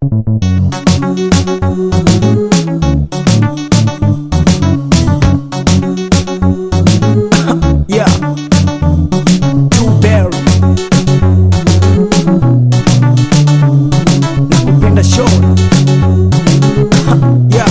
Yeah. Blueberry. Nakupenda show. Yeah.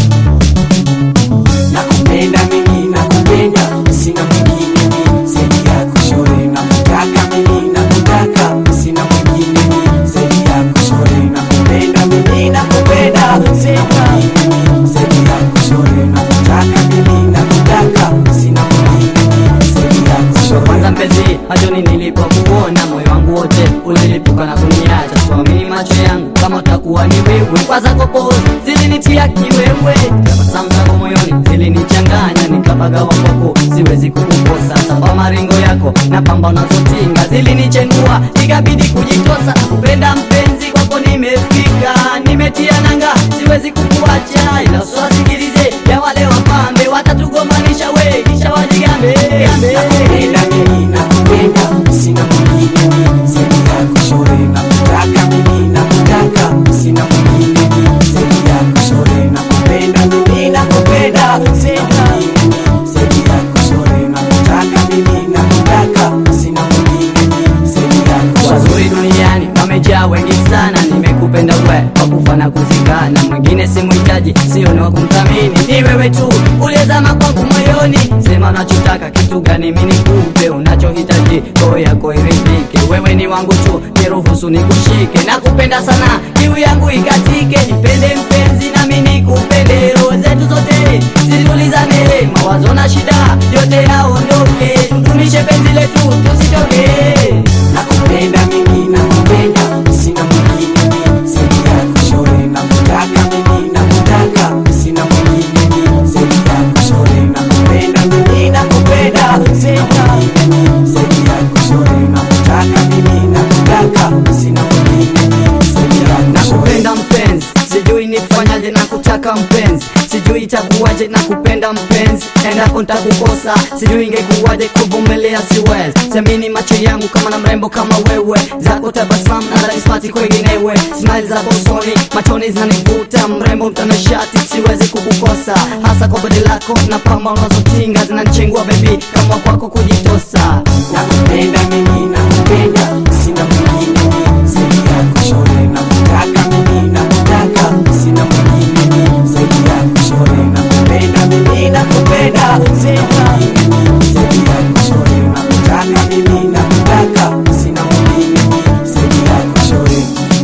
nakupenda mimi nakupenda sina mwingine mi zaidi yako shore nakutaka mimi nakutaka sina mwingine mi zaidi yako shore nakupenda mimi nakupenda sina mwingine mi zaidi yako shore nakutaka mimi nakutaka sina mwingine mi zaidi yako shore kwanza mpenzi machoni nilipokuona moyo wangu wote ulilipuka na kuniacha siamini macho yangu kama utakuwa ni wewe kwa zako pose zilinitia kiwewe tabasamu zako moyoni zilinichanganya nikapagawa kwako siwezi kukukosa samba maringo yako na pamba unazotinga zilinichengua ikabidi kujitosa kupenda mpenzi kwako nimefika nimetia nanga siwezi kukuacha ila usiwasikilize ya wale wapambe watatugomanisha we kisha wajigambe nakupenda mimi nakupenda sina mwingine mi zaidi yako shore nakutaka mimi nakutaka sina mwingine mi zaidi yako shore nakupenda mimi nakupenda sina mwingine mi zaidi yako shore nakutaka mimi nakutaka sina mwingine mi zaidi yako shore wazuri duniani wamejaa wengi sana nimekupenda we wakufa na kuzikana mwingine simuhitaji sio ni wa kumthamini ni wewe tu uliyezama kwangu moyoni sema unachotaka kitu gani mi nikupe unachohitaji roho yako iridhike wewe ni wangu tu niruhusu nikushike nakupenda sana kiu yangu ikatike nipende mpenzi nami nikupende roho zetu zote zitulizane mawazo na shida yote yaondoke tutumishe penzi letu tusitoke nakupenda mimi nakupenda sina mwingine mi zaidi yako shore nakutaka mimi nakutaka sina mwingine mi zaidi yako shore nakupenda mimi nakupenda sina mwingine mi zaidi yako shore nakutaka mimi nakutaka sina mwingine mi zaidi yako shore nakupenda mpenzi sijui nifanyaje na kutaka mpenzi sijui itakuwaje na kupenda mpenzi endapo ntakukosa sijui ingekuwaje kuvumilia siwezi semini macho yangu kama na mrembo kama wewe zako tabasamu na dharismati kwenginewe smile zako usoni machoni zinanivuta mrembo mtanashati siwezi kukukosa hasa kwa bodi lako na pamba unazotinga zinanichengua bebi kama kwako kujitosa nakupenda mimi nakupenda sina mwingine mi zaidi yako shore nakutaka mimi nakutaka sina mwingine mi zaidi yako shore nakupenda mimi nakupenda sina mwingine mi zaidi yako shore nakutaka mimi nakutaka sina mwingine mi zaidi yako shore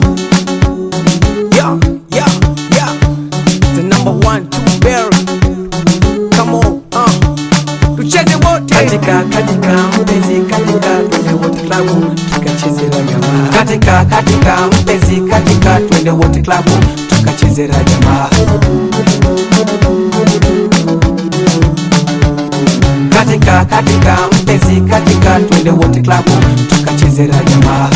Yeah, yeah, yeah. The number one, two berry. Come on, uh. Tucheze wote. katika katika mpenzi katika twende wote klabu tukachezera jamaa katika katika mpenzi katika twende wote klabu tukachezera jamaa katika katika mpenzi katika twende wote klabu tukachezera jamaa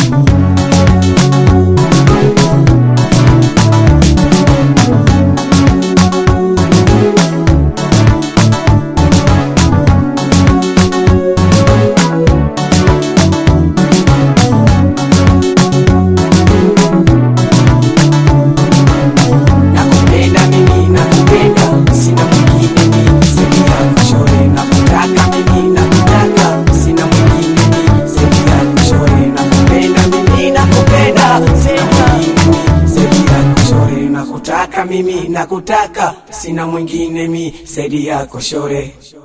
nakupenda mimi nakupenda sina mwingine mi zaidi yako shore nakutaka mimi nakutaka sina mwingine mi zaidi yako shore nakupenda mimi nakupenda sina mwingine mi zaidi yako shore nakutaka mimi nakutaka sina mwingine mi zaidi yako shore